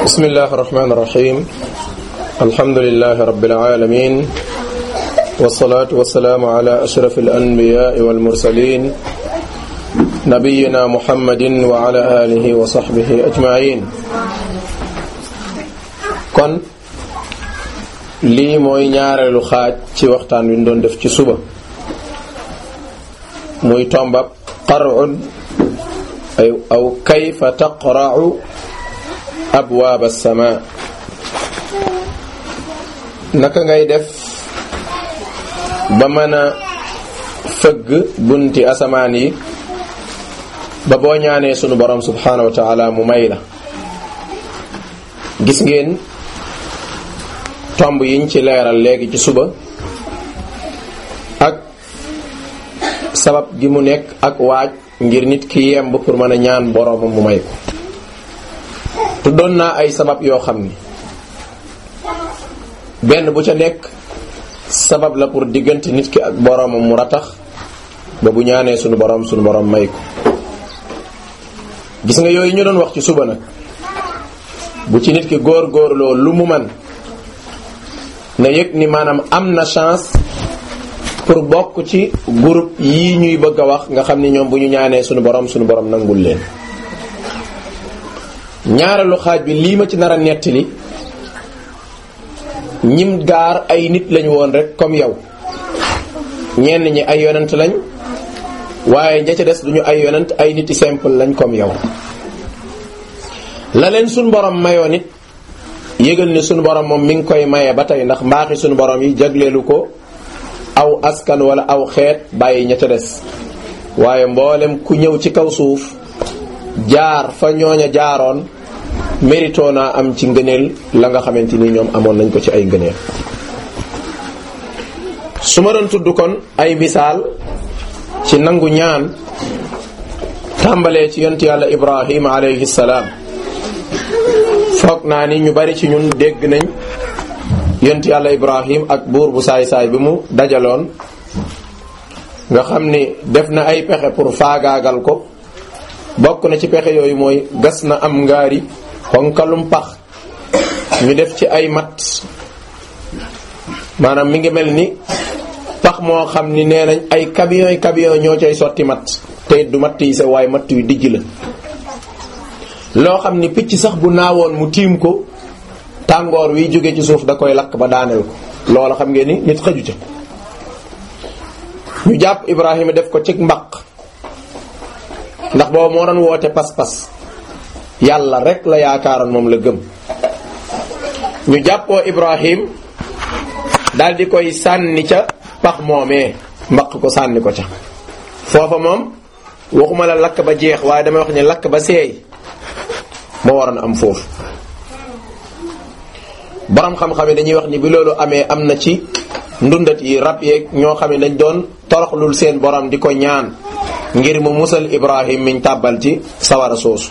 بسم الله الرحمن الرحيم الحمد لله رب العالمين والصلاة والسلام على أشرف الأنبياء والمرسلين نبينا محمد وعلى آله وصحبه أجمعين kon lii mooy ñaareelu xaaj ci waxtaan wi ñu doon def ci suba muy tombab qar'un ay aw kayfa taqra'u abwaab as-sama naka ngay def ba mën a fëgg bunti asamaan yi ba boo ñaanee sunu borom subhanahu wa ta'ala mu may la gis ngeen tomb yiñ ci leeral léegi ci suba ak sabab gi mu nekk ak waaj ngir nit ki yemb pour mën a ñaan boroomam mu may ko tuddoon naa ay sabab yoo xam ni benn bu ca nekk sabab la pour diggante nit ki ak boroomam mu ratax ba bu ñaanee sunu boroom sunu boroom may ko gis nga yooyu ñu doon wax ci suba nag bu ci nit ki góor góorloo lu mu man na yëg ni maanaam am na chance pour bokk ci groupe yii ñuy bëgg a wax nga xam ni ñoom bu ñu ñaanee sunu borom sunu borom nangul leen ñaareelu xaaj bi lii ma ci nar a nettali ñim gaar ay nit lañu woon rek comme yow ñenn ñi ay yonent lañ waaye ña ca des duñu ay yonent ay nit yi simple lañ comme yow la leen sunu borom mayoo nit yëgal ni sunu borom moom mi ngi koy maye ba tey ndax mbaaxi sunu borom yi jagleelu ko aw askan wala aw xeet bàyyi ña ca des waaye mboolem ku ñëw ci kaw suuf jaar fa ñooña jaaroon mérito naa am ci ngëneel la nga xamante ni ñoom amoon nañ ko ci ay ngëneel su ma doon tudd kon ay misaal ci nangu ñaan tàmbalee ci yont yàlla ibrahima alayhi salaam foog naa ni ñu bari ci ñun dégg nañ yont yàlla ibrahim ak buur bu saay-saay bi mu dajaloon nga xam ni def na ay pexe pour faagaagal ko bokk na ci pexe yooyu mooy gas na am ngaari xonkalum pax ñu def ci ay mat maanaam mi ngi mel ni pax moo xam ni nee nañ ay camion yi camion ñoo cay sotti mat te du matt yi sa waaye matt yu dijj la loo xam ni picc sax bu naawoon mu tiim ko tàngoor wi jóge ci suuf da koy lakk ba daaneel ko loola xam ngeen ni nit xëju ca ñu jàpp Ibrahima def ko ci mbaq ndax boobu moo doon woote pas-pas yàlla rek la yaakaaroon moom la gëm ñu jàppoo Ibrahim daal di koy sànni ca pax moomee mbaq ko sànni ko ca foofa moom waxuma la lakk ba jeex waaye damay wax ne lakk ba seey moo waroon am foofu borom xam-xam yi dañuy wax ni bi loolu amee am na ci ndundat yi rab yeeg ñoo xam ne dañ doon toroxlul seen borom di ko ñaan ngir mu musal Ibrahim miñ tàbbal ci sawara soosu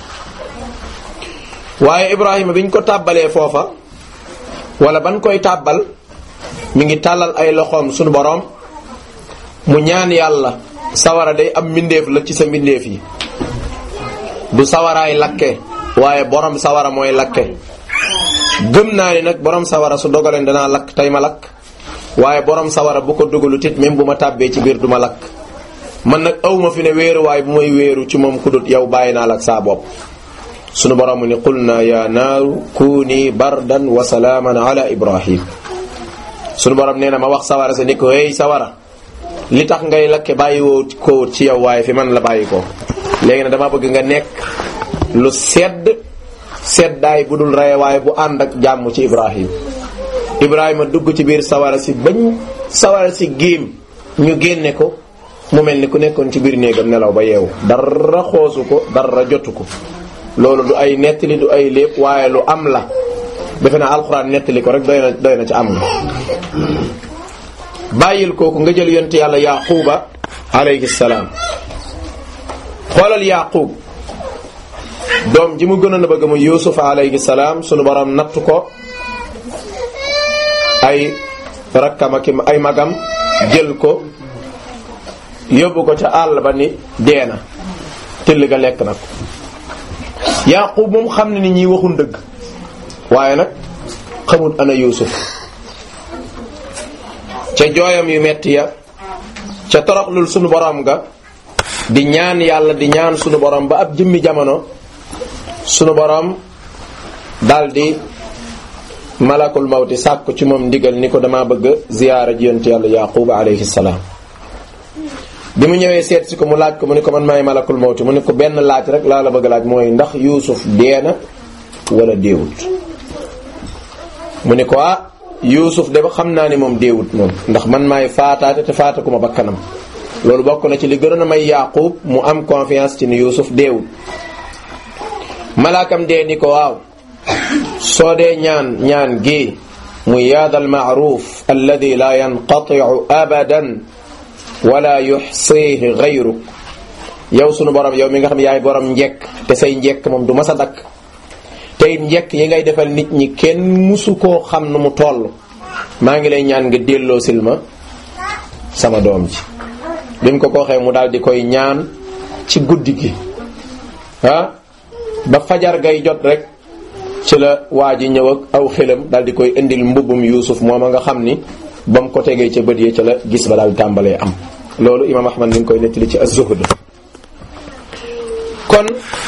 waaye Ibrahima biñ ko tàbbalee foofa wala ban koy tàbbal mi ngi tàllal ay loxoom sunu borom mu ñaan yàlla sawara day am mbindeef la ci sa mbindeef yi du sawaraay lakke waaye borom sawara mooy lakke gëm naa ni nag borom sawara su dogaleen danaa lakk tey ma lakk waaye borom sawara bu ko dugalu tit même bu ma tàbbee ci biir du ma lakk man nag awma fi ne wéeru waaye bu may wéeru ci moom ku dut yow bàyyi naa la ak saa bopp sunu borom mu ni qul naa ya naaru kuuni bardan wa salaaman ala ibrahim sunu borom nee na ma wax sawara sa ni ko hey sawara li tax ngay lakke bàyyi woo ko ci yow waaye fi man la bàyyi ko léegi nag dama bëgg nga nekk lu sedd seddaay bu dul rey waaye bu ànd ak jàmm ci Ibrahim Ibrahima dugg ci biir sawara si bañ sawara si géem ñu génne ko mu mel ni ku nekkoon ci biir néegam nelaw ba yeewu dara xoosu ko dara jotu ko loolu du ay nettali du ay lépp waaye lu am la defe naa alxuraan nettali ko rek doy na doy na ci am nga bàyyil kooku nga jël yonte yàlla yaquba alayhi salaam xoolal yaqub doom ji mu gënoon a bëgg mu yusuf alayhi salaam sunu borom natt ko ay rakkam ak ay magam jël ko yóbbu ko ca àll ba ni deena till ga lekk na ko yaqub moom xam ne ni ñi waxul dëgg waaye nag xamul ana yuusuf ca jooyam yu metti ya ca toroxlul sunu borom ga di ñaan yàlla di ñaan sunu borom ba ab jëmmi jamono sunu borom daldi malakul mawti sàkku ci moom ndigal ni ko dama bëgg ziyaara ji yonent yàlla yaquba alayhi salaam bi mu ñëwee seet si ko mu laaj ko mu ni ko man maay malakul mawti mu ni ko benn laaj rek laa la bëgg laaj mooy ndax yuusuf dee na wala deewut mu ni ko ah yuusuf de xam naa ni moom deewut moom ndax man maay faataate te faatakuma bakkanam loolu bokk na ci li gënoon a may yaqub mu am confiance ci ni yuusuf deewut malaakam dee ni ko waaw soo dee ñaan ñaan gi muy yaadal maaruf alladi la yanqatiu abadan wala yuxsihi gayruk yow sunu borom yow mi nga xam yaay borom njekk te say njekk moom du mas a dakk te it njekk yi ngay defal nit ñi kenn musu koo xam nu mu toll maa ngi lay ñaan nga delloo silma sama doom ji bi mu ko ko waxee mu daal di koy ñaan ci guddi gi ah ba fajar gay jot rek ci la waa ji ñëw ak aw xelam daal di koy indil mbubbum yuusuf mooma nga xam ni ba mu ko tegee ca bët yi ca la gis ba daal di tàmbalee am loolu imaam ahmad mi ngi koy nettali ci az-zuhd kon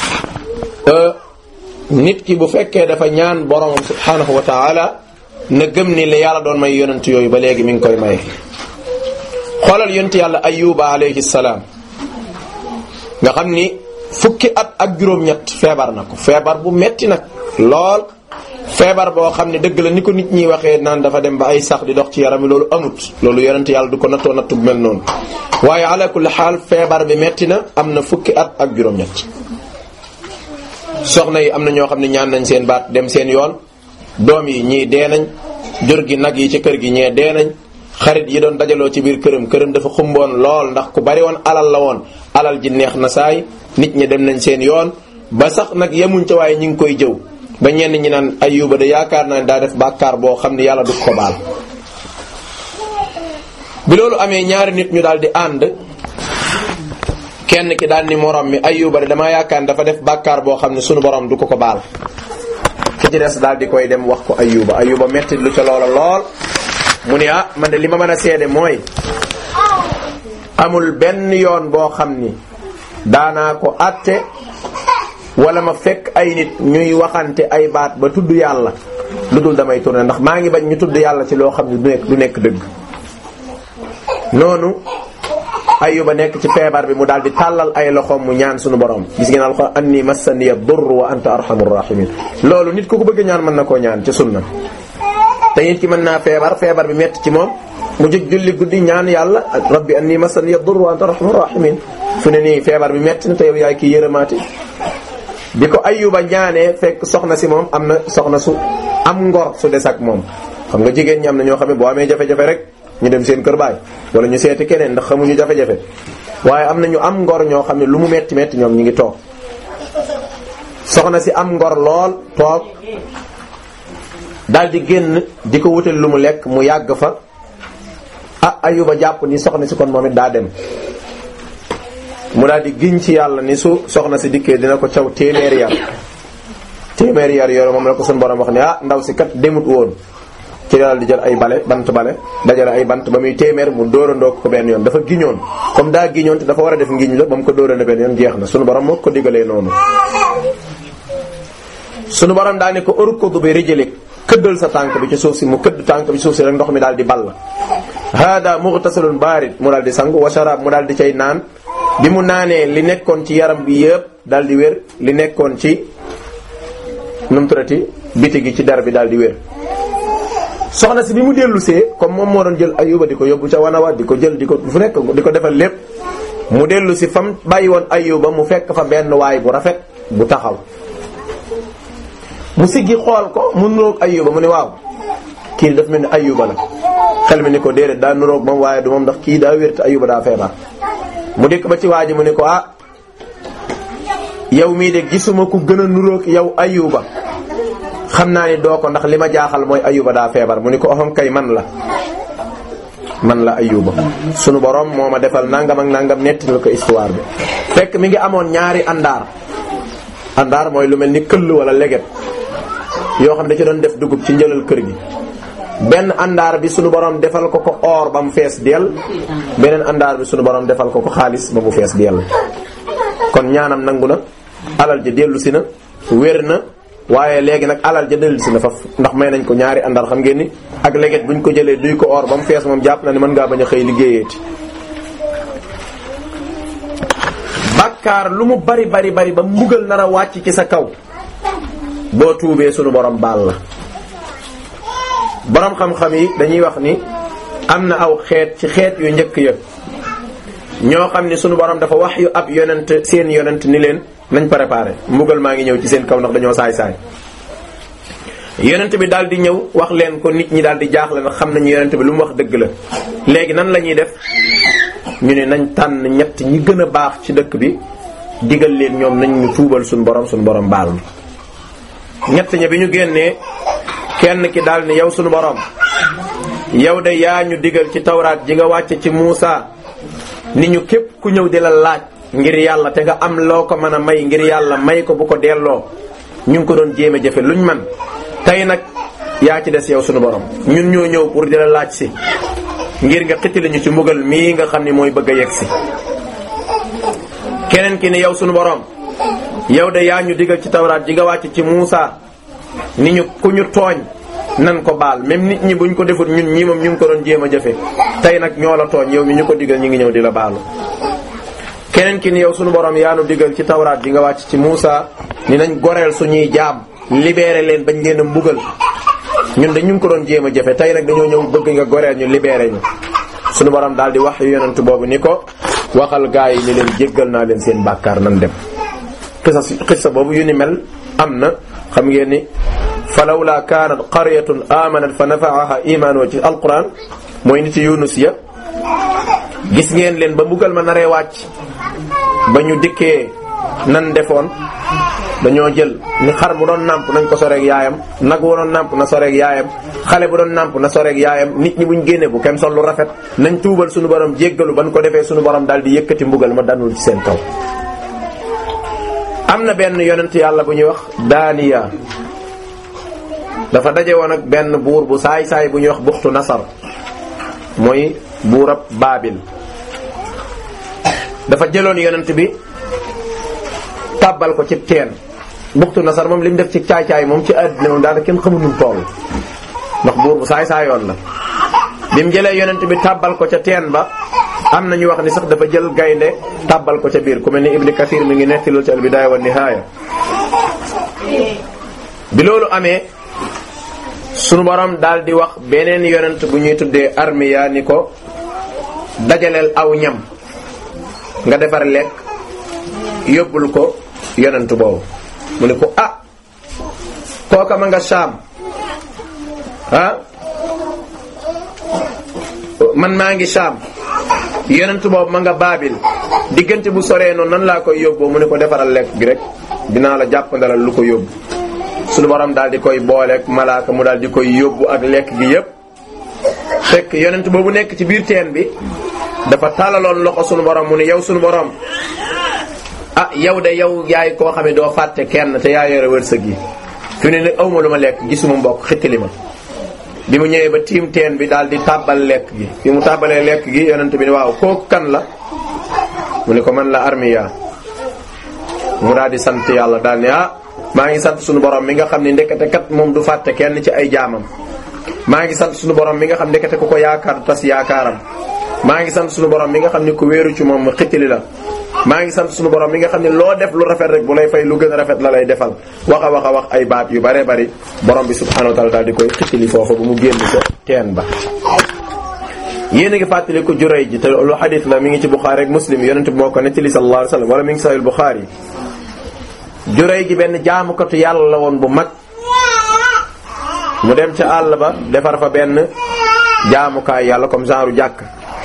nit ki bu fekkee dafa ñaan boromam subhanahu wa taala na gëm ni li yàlla doon may yonent yooyu ba léegi mi ngi koy maye xoolal yonent yàlla ayuba alayhi salaam nga xam ni fukki at ak juróom-ñett feebar na ko feebar bu metti nag lool feebar boo xam ne dëgg la ni ko nit ñi waxee naan dafa dem ba ay sax di dox ci yaram wi loolu amut loolu yonent yàlla du ko nattoo nattu bu mel noonu waaye ala kulli xaal feebar bi metti na am na fukki at ak juróom-ñett soxna yi am na ñoo xam ne ñaan nañ seen baat dem seen yoon doom yi ñii dee nañ jur gi nag yi ci kër gi ñee dee nañ xarit yi doon dajaloo ci biir këram këram dafa xumboon lool ndax ku bari woon alal la woon alal ji neex na saay nit ñi dem nañ seen yoon ba sax nag yemuñ ca waaye ñi ngi koy jëw ba ñenn ñi naan ayuba de yaakaar naa ne daa def bàkkaar boo xam ne yàlla du ko baal bi loolu amee ñaari nit ñu daal di ànd kenn ki daal ni morom mi ayuba de damaa yaakaar ne dafa def bàkkaar boo xam ne sunu borom du ko ko baal ki ci des daal di koy dem wax ko ayuba ayuba metti lu ca loola lool mu ne ah man de li ma mën a seede mooy amul benn yoon boo xam ni daanaa ko àtte wala ma fekk ay nit ñuy waxante ay baat ba tudd yàlla lu dul damay tourné ndax maa ngi bañ ñu tudd yàlla ci loo xam ne du nekk du nekk dëgg noonu ayuba nekk ci feebar bi mu daal di tàllal ay loxoom mu ñaan suñu borom gis ngeen alxuraan anni massaniya durr wa anta arhamur rahimin loolu nit ku ko bëgg ñaan mën na koo ñaan ci sunna te nit ki mën naa feebar feebar bi metti ci moom mu jóg julli guddi ñaan yàlla rabbi anni massaniya durr wa anta arhamur rahimin fu ne nii feebar bi metti na te yow yaay kii yërëmaati bi ko ayuba ñaanee fekk soxna si moom am na soxna su am ngor su des ak moom xam nga jigéen ñi am na ñoo xam ne boo amee jafe-jafe rek ñu dem seen kër baay wala ñu seeti keneen ndax xamuñu jafe-jafe waaye am na ñu am ngor ñoo xam ne lu mu metti metti ñoom ñi ngi toog soxna si am ngor lool toog daal di génn di ko wutal lu mu lekk mu yàgg fa ah ayuba jàpp ni soxna si kon moom it daa dem mu daal di giñ ci yàlla ni su soxna si dikkee dina ko caw téeméeri yar téeméeri yar yooyu moom la ko suñu borom wax ne ah ndaw si kat demut woon ci daal di jël ay bale bant bale dajale ay bant ba muy téeméer mu dóorandoo ko benn yoon dafa giñoon comme daa giñoon te dafa war a def ngiñ la ba mu ko dóorandoo benn yoon jeex na sunu borom moo ko digalee noonu. sunu borom daal ne ko urkudu bi rijlik këddal sa tànk bi ci suuf si mu këdd tànk bi suuf si rek ndox mi daal di ball. hada mughtasalun barid mu daal di sangu wa sharab mu daal di cay naan bi mu naanee li nekkoon ci yaram bi yëpp daal di wér li nekkoon ci nu mu turati biti gi ci dar bi daal di wér. soxna si bi mu dellu see comme moom moo doon jël ayuba di ko yóbbu ca wanawa di ko jël di ko fu nekk di ko defal lépp mu dellu si fam bàyyi woon ayuba mu fekk fa benn waay bu rafet bu taxaw mu siggi xool ko mu nuroog ayuba mu ne waaw kii daf mel ni ayuba la xel mi ni ko déedéet daa nuroog moom waaye du moom ndax kii daa wér te ayuba daa feebar mu dikk ba ci waa ji mu ne ko ah yow mii de gisuma ku gën a nuroog yow ayuba xam naa ni doo ko ndax li ma jaaxal mooy ayuba daa feebar mu ni ko oxam kay man la man la ayuba sunu borom moo ma defal nangam ak nangam nettal ko histoire bi fekk mi ngi amoon ñaari àndaar àndaar mooy lu mel ni këll wala leget yoo xam ne da ci doon def dugub ci njëlal kër gi benn àndaar bi sunu borom defal ko ko or ba mu fees dell beneen àndaar bi sunu borom defal ko ko xaalis ba mu fees dell kon ñaanam nangu na alal ja dellu si na wér na waaye léegi nag alal ja dellu si na faf ndax may nañ ko ñaari àndaar xam ngeen ni ak leget buñ ko jëlee duy ko or ba mu fees moom jàpp na ne mën ngaa bañ a xëy liggéeyeeti bàkkaar lu mu bari bari bari ba mbugal nar a wàcc ci sa kaw boo tuubee sunu borom baal la borom xam-xam yi dañuy wax ni am na aw xeet ci xeet yu njëkk ya ñoo xam ni sunu borom dafa wax yu ab yonent seen yonent ni leen nañ préparé mbugal maa ngi ñëw ci seen kaw ndax dañoo saay-saay yonent bi daal di ñëw wax leen ko nit ñi daal di jaaxle nag xam nañu yonent bi lu mu wax dëgg la léegi nan la ñuy def ñu ne nañ tànn ñett ñi gën a baax ci dëkk bi digal leen ñoom nañ ñu tuubal suñu borom suñu borom baal ñett ña bi ñu génnee kenn ki daal ni yow suñu borom yow de yaa ñu digal ci tawraat ji nga wàcce ci Muusa ni ñu képp ku ñëw di la laaj ngir yàlla te nga am loo ko mën a may ngir yàlla may ko bu ko delloo ñu ngi ko doon jéem a jëfe luñ man tey nag yaa ci des yow suñu borom ñun ñoo ñëw pour di la laaj si ngir nga xitili ñu ci mbugal mii nga xam ni mooy bëgg a yegg si keneen ki ni yow sunu borom yow de yaa ñu digal ci tawraat ji nga wàcc ci Muusa ni ñu ku ñu tooñ nan ko baal même nit ñi buñ ko defut ñun ñii moom ñu ngi ko doon jéem a jëfe tey nag ñoo la tooñ yow mi ñu ko digal ñu ngi ñëw di la baalu keneen ki ni yow sunu borom yaa nu digal ci tawraat ji nga wàcc ci Muusa ni nañ goreel suñuy jaam libéré leen bañ leen a mbugal ñun de ñu ngi ko doon jéem a jëfe tey nag dañoo ñëw bëgg nga goreel ñu libéré ñu sunu borom daal di wax yu yonent boobu ni ko waxal gaa yi ni leen jéggal naa leen seen bàkkaar nan dem xisa xisa boobu yu ni mel am na xam ngeen ni falawla kaanat qaryatun amanat fa nafaaha imanuha ci alquran mooy nit yunus ya gis ngeen leen ba mbugal ma naree wàcc ba ñu dikkee nan defoon dañoo jël ni xar bu doon nàmp nañ ko soreeg yaayam nag bu doon nàmp na soreeg yaayam xale bu doon nàmp na soreeg yaayam nit ñi buñ génne bu kenn sol lu rafet nañ tuubal suñu borom jéggalu ban ko defee suñu borom daal di yëkkati mbugal ma danul ci seen kaw am na benn yonent yàlla bu ñuy wax daaniya dafa daje woon ak benn buur bu saay-saay bu ñuy wax buxtu nasar mooy buurab baabil dafa jëloon yonent bi tàbbal ko ci teen buxtu nasar moom li mu def ci caay-caay moom ci àddina moom daanaka kenn xamul nu mu toll ndax buur bu saay-saayoon la bi mu jëlee yonent bi tàbbal ko ca teen ba am na ñu wax ni sax dafa jël gaynde tàbbal ko ca biir ku mel ni Ibn Kathir mi ngi netti loolu ci al-Bidaaya wa Nihaaya bi loolu amee sunu borom daal di wax beneen yonent bu ñuy tuddee armiya ni ko dajaleel aw ñam nga defar lekk yóbbul ko yonent boobu mu ne ko ah kooka ma nga saam ah man maa ngi saam yonent boobu ma nga baabil diggante bu soree noonu nan laa koy yóbboo mu ne ko defaral lekk gi rek dinaa la jàppandalal lu ko yóbbu sunu borom daal di koy booleeg malaaka mu daal di koy yóbbu ak lekk gi yépp fekk yonent boobu nekk ci biir teen bi dafa tàllaloon loxo sunu borom mu ne yow sunu borom ah yow de yow yaay koo xam ne doo fàtte kenn te yaa yore wërsëg yi fi ne ne awma lu ma lekk gisuma mbokk xittali ma bi mu ñëwee ba tiim teen bi daal di tàbbal lekk gi bi mu tàbbalee lekk gi yonent bi ne waaw kooku kan la mu ne ko man la armiya mu daal di sant yàlla daal ne ah maa ngi sant sunu borom mi nga xam ne ndekete kat moom du fàtte kenn ci ay jaamam maa ngi sant sunu borom mi nga xam ndekete ku ko yaakaar tas yaakaaram maa ngi sant sunu borom mi nga xam ne ku wéeru ci moom xittali la maa ngi sant sunu borom mi nga xam ne loo def lu rafet rek bu lay fay lu gën a rafet la lay defal wax a wax a wax ay baat yu bare bari borom bi subhanahu wa taala daal di koy xittali foofu bu mu génn ko teen ba yéen a ngi fàttali ko juray ji te lu xadis la mi ngi ci Buxaari ak Muslim yonent bi moo ko nettali sallallahu alayhi wasallam wala mi ngi sahih Buxaari juray ji benn jaamukatu yàlla la woon bu mag mu dem ca àll ba defar fa benn jaamukaay yàlla comme genre jàkk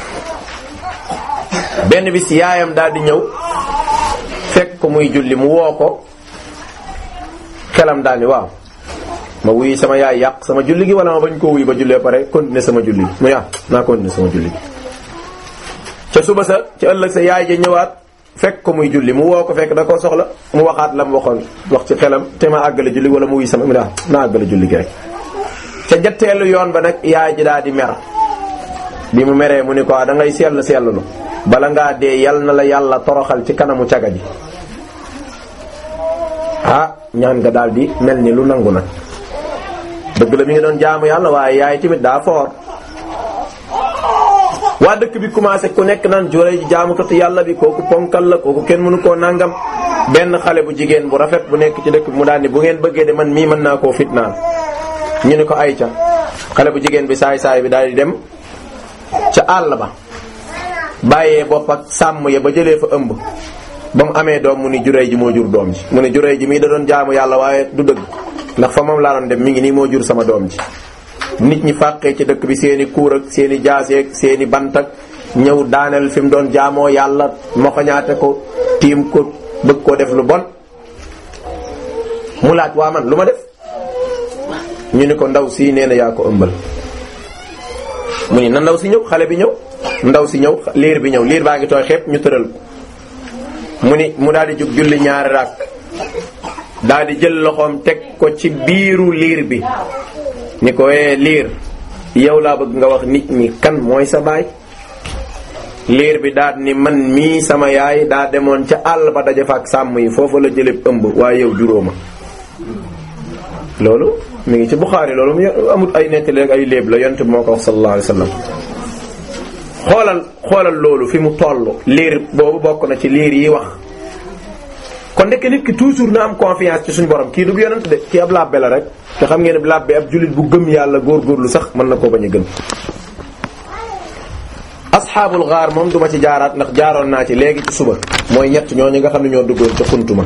benn bis yaayam daal di ñëw fekk ko muy julli mu woo ko xelam daal ni waaw ma wuyi sama yaay yàq sama julli gi wala ma bañ koo wuyi ba jullee pare continuer sama julli mu yaa naa continuer sama julli gi ca suba sa ca ëllëg sa yaay ja ñëwaat fekk ko muy julli mu woo ko fekk da koo soxla mu waxaat la mu waxoon wax ci xelam te ma àggale julli wala mu wuy sama mi daa na àggale julli gi rek ca jatteelu yoon ba nag yaay ji daa di mer bi mu meree mu ni ko da ngay sell sellulu bala ngaa dee yal na la yàlla toroxal ci kanamu caga ji ah ñaan nga daal di mel ni lu nangu nag dëgg la mi ngi doon jaamu yàlla waaye yaay tamit daa foor waa dëkk bi commencé ku nekk naan juree ji jaamukatu yàlla bi kooku ponkal la kooku kenn mënu koo nangam benn xale bu jigéen bu rafet bu nekk ci dëkk bi mu daal ni bu ngeen bëggee de man mii mën naa koo fitnaan ñu ne ko ayca xale bu jigéen bi saay saay bi daal di dem ca àll ba bàyyee bopp ak sàmm ya ba jëlee fa ëmb ba mu amee doom mu ni juree ji moo jur doom ji mu ne juree ji mii da doon jaamu yàlla waaye du dëgg ndax fa moom laa doon dem mi ngi nii moo jur sama doom ji nit ñi fàqee ci dëkk bi seeni kuur ak seeni jaaseeg seeni bant ak ñëw daaneel fi mu doon jaamoo yàlla moxoñaate ko tiim ko bëgg koo def lu bon mu laaj waa man lu ma def ñu ni ko ndaw si nee na yaa ko ëmbal mu ni na ndaw si ñëw xale bi ñëw ndaw si ñëw liir bi ñëw liir baa ngi tooy xepp ñu tëral ko mu ni mu daal di jóg julli ñaari raak daal di jël loxoom teg ko ci biiru liir bi ni ko ee liir yow laa bëgg nga wax nit ñi kan mooy sa baay liir bi daal ni man mii sama yaay daa demoon ca àll ba daje fa ak sàmm yi foofu la jëlee ëmb waaye yow juróoma loolu mi ngi ci Buxaari loolu mu amul ay nettali rek ay léeb la yonent bi moo ko wax sallallahu alayhi wasallam xoolal xoolal loolu fi mu toll liir boobu bokk na ci liir yi wax kon ndekk nit ki toujours na am confiance ci suñu borom kii du yonent de kii ab labbe la rek te xam ngeen ne labbe ab jullit bu gëm yàlla góorgóorlu sax mën na koo bañ a gëm asxaabul gaar moom duma ci jaaraat ndax jaaroon naa ci léegi ci suba mooy ñett ñooñu nga xam ne ñoo duggoon ca xuntuma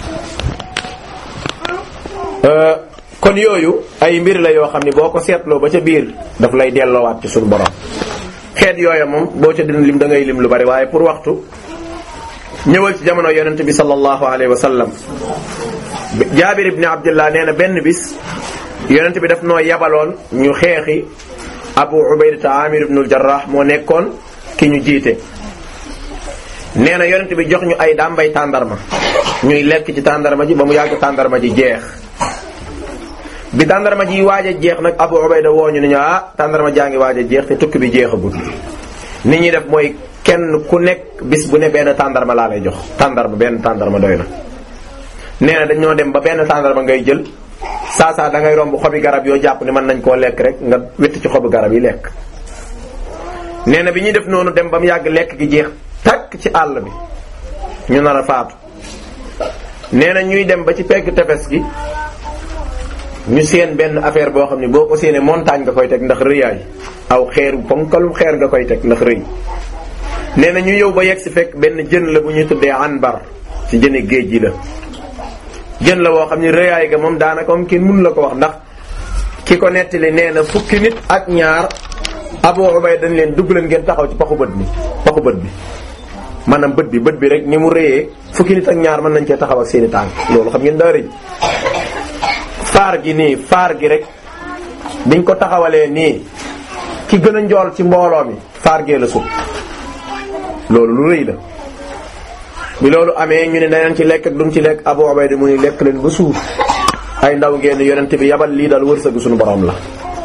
kon yooyu ay mbir la yoo xam ne boo ko seetloo ba ca biir daf lay delloowaat ci suñu borom xeet yooya moom boo ca dina lim da ngay lim lu bari waaye pour waxtu ñëwal ci jamono yonent bi sallallahu alayhi wa sallam jaabir ibni abdullah nee na benn bis yonent bi daf noo yabaloon ñu xeexi abu ubaydata amir ibnul jarrah moo nekkoon ki ñu jiite nee na yonent bi jox ñu ay dàmbay tàndarma ñuy lekk ci tàndarma ji ba mu yàgg tàndarma ji jeex bi tàndarma ji waaj a jeex nag abu ubayda woo ñu ne ñu ah tàndarma jaa ngi waaj a jeex te tukki bi jeexagul nit ñi def mooy kenn ku nekk bis bu ne benn tàndarma laa lay jox tàndarma benn tàndarma doy na nee na dañoo dem ba benn tàndarma ngay jël saa saa da ngay romb xobi garab yoo jàpp ne mën nañ koo lekk rek nga witt ci xobi garab yi lekk nee na bi ñuy def noonu dem ba mu yàgg lekk gi jeex takk ci àll bi ñu nar a faatu nee na ñuy dem ba ci pegg tefes gi ñu seen benn affaire boo xam ne boo ko séenee montagne nga koy teg ndax rëyaay aw xeer ponkalum xeer nga koy teg ndax rëy nee na ñu yow ba yegg si fekk benn jën la bu ñuy tuddee anbar ci jëne géej gi la jën la woo xam ne rëyaay ga moom daanaka moom kenn mënu la ko wax ndax ki ko nettali nee na fukki nit ak ñaar Abu Ubayda dañ leen dugg leen ngeen taxaw ci paxu bët bi paxu bët bi maanaam bët bi bët bi rek ni mu rëyee fukki nit ak ñaar mën nañ cee taxaw ak seeni tànk loolu xam ngeen daa rëy faar gi nii faar gi rek biñ ko taxawalee nii ki gën a njool ci mbooloo mi faar gee la sut loolu lu rëy la bi loolu amee ñu ne danañ ci lekk ak duñ ci lekk Abu Ubayda mu ni lekk leen ba suur ay ndaw ngeen yonent bi yabal lii daal wërsëgu suñu borom la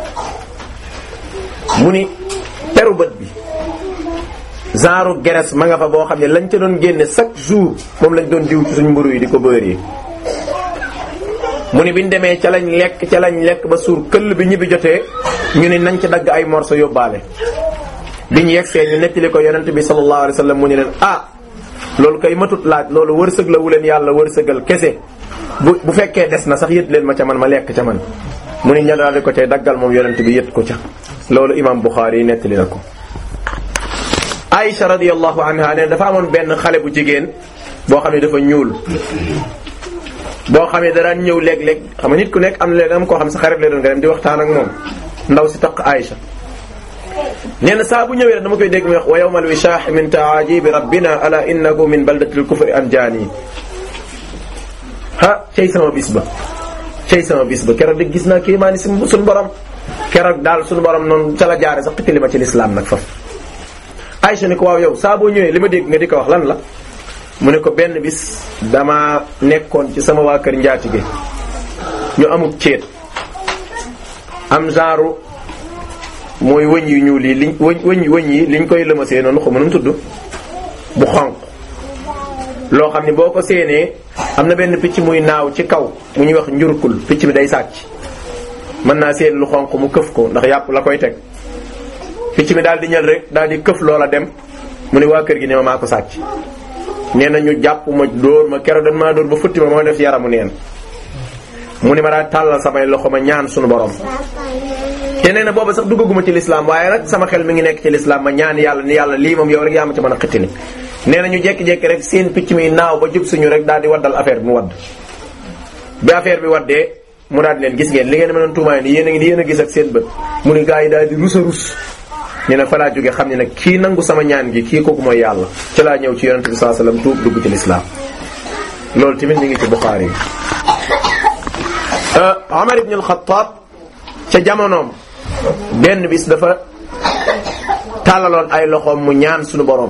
mu ni peru bët bi genre geres ma nga fa boo xam ne lañ ca doon génne chaque jour moom lañ doon diw ci suñ mburu yi di ko bëri mu ni biñ demee ca lañ lekk ca lañ lekk ba suur këll bi ñibbi jotee ñu ni nañ ci dagg ay morso yóbbaale biñ yegsee ñu nettali ko yonent bi sallallahu alayhi wasallam mu ni leen ah loolu kay matut laaj loolu wërsëg la wu leen yàlla wërsëgal kese bu bu fekkee des na sax yët leen ma ca man ma lekk ca man mu ni ña daal di ko cay daggal moom yonent bi yët ko ca loolu imam Bukhari yi nettali na ko Aïcha radiyallahu anha ne dafa amoon benn xale bu jigéen boo xam ne dafa ñuul boo xam ne daraan ñëw léeg-léeg xam nga nit ku nekk am na léeg am koo xam sa xarit la doon nga dem di waxtaan ak moom ndaw si taq Aïcha nee na saa bu ñëwee dama koy dégg muy wax wa yawmal wishah min ta'ajibi rabbina ala innahu min baldatil kufri anjani ha cey sama bis ba cey sama bis ba keroog de gis naa kii maa ni si suñu borom keroog daal suñu borom noonu ca la jaare sax xitali ma ci lislaam nag faf Aïcha ni ko waaw yow saa boo ñëwee li ma dégg nga di ko wax lan la mu ne ko benn bis dama nekkoon ci sama waa kër njaatige ñu amub ceet am genre mooy wëñ yu ñuul yi liñ wëñ wëñ wëñ yi liñ koy lëmasee noonu xaw ma nu mu tudd bu xonq loo xam ne boo ko séenee am na benn picc muy naaw ci kaw mu ñuy wax njurkul picc bi day sàcc mën naa seen lu xonq mu këf ko ndax yàpp la koy teg picc mi daal di ñël rek daal di këf loola dem mu ne waa kër gi ne ma maa ko sàcc nee na ñu jàpp ma dóor ma keroog dañ maa dóor ba futti ma moo def yaramu neen mu ne ma daal tàllal samay loxo ma ñaan suñu borom te nee na booba sax duggaguma ci lislaam waaye nag sama xel mi ngi nekk ci lislaam ma ñaan yàlla ni yàlla lii moom yow rek yaa ma ci mën a xittili nee na ñu jekki-jekki rek seen picc mi naaw ba jub suñu rek daal di waddal affaire bi mu wadd bi affaire bi waddee mu daal di leen gis ngeen li ngeen ma doon tuumaay ni yéen a ngi ni yéen a gis ak seen bët mu ni gars yi daal di rus a rus nee na fa laa jóge xam ne nag kii nangu sama ñaan gi kii kooku mooy yàlla ci laa ñëw ci yonente bi sallallahu alayhi wasallam tuub dugg ci lislaam loolu tamit mi ngi ci Bukhari Umar ibn al-Khattab ca jamonoom benn bis dafa tàllaloon ay loxoom mu ñaan suñu borom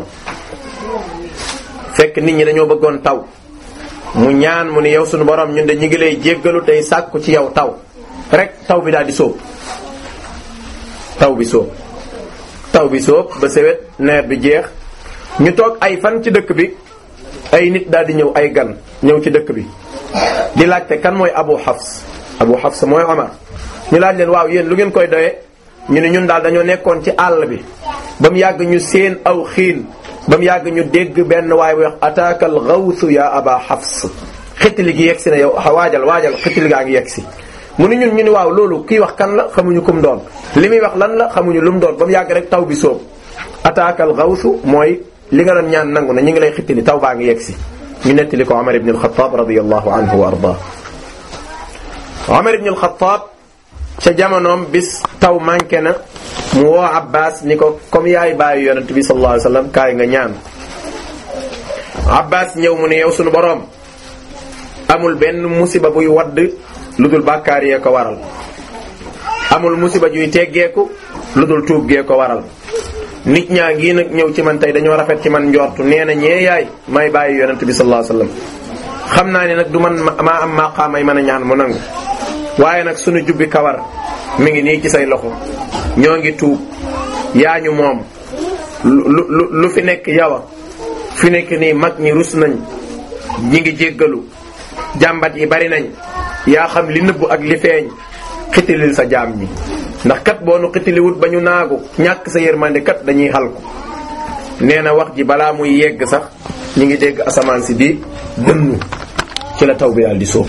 fekk nit ñi dañoo bëggoon taw mu ñaan mu ne yow suñu borom ñun de ñu ngi lay jéggalu tey sàkku ci yow taw rek taw bi daal di sóob taw bi sóob taw bi sóob ba sewet nawet bi jeex ñu toog ay fan ci dëkk bi ay nit daal di ñëw ay gan ñëw ci dëkk bi di laajte kan mooy Abu Hafs Abu Hafs mooy Omar ñu laaj leen waaw yéen lu ngeen koy doyee ñu ne ñun daal dañoo nekkoon ci àll bi ba mu yàgg ñu seen aw xiin ba mu yàgg ñu dégg benn waay bu wax ataaka al gawsu ya aba Hafs xitili gi yegg si na yow waajal waajal xitili gaa ngi yegg si mu ne ñun ñu ni waaw loolu kii wax kan la xamuñu kum doon li muy wax lan la xamuñu lu mu doon ba mu yàgg rek taw bi soob ataaka al gawsu mooy li nga doon ñaan nangu na ñu ngi lay xitili taw baa ngi yegg si ñu nettali ko Omar ibn al-Khattab radiyallahu anhu wa ardaa Omar ibn al-Khattab ca jamonoom bis taw manqué na mu woo Abbas ni ko comme yaay bàyyi yonent bi sallallahu alayhi wasallam kaay nga ñaan Abbas ñëw mu ne yow sunu boroom amul benn musiba buy wadd lu dul bàkkaar yee ko waral amul musiba juy teggeeku lu dul tuub gee ko waral nit ñaa ngi nag ñëw ci man tey dañoo rafet ci man njortu nee na ñee yaay may bàyyi yonent bi sallallahu alayhi wasallam xam naa ne nag du man maa am maqaamay mën a ñaan mu nangu waaye nag sunu jubbi kawar mi ngi nii ci say loxo ñoo ngi tuub yaa ñu moom lu lu lu fi nekk yawa fi nekk nii mag ñi rus nañ ñi ngi jéggalu jàmbat yi bari nañ yaa xam li nëbbu ak li feeñ xitilil sa jaam ñi ndax kat boo nu xitiliwut ba ñu naagu ñàkk sa yërmande kat dañuy xalku nee na wax ji balaa muy yegg sax ñi ngi dégg asamaan si di dënnu ci la taw bi daal di soob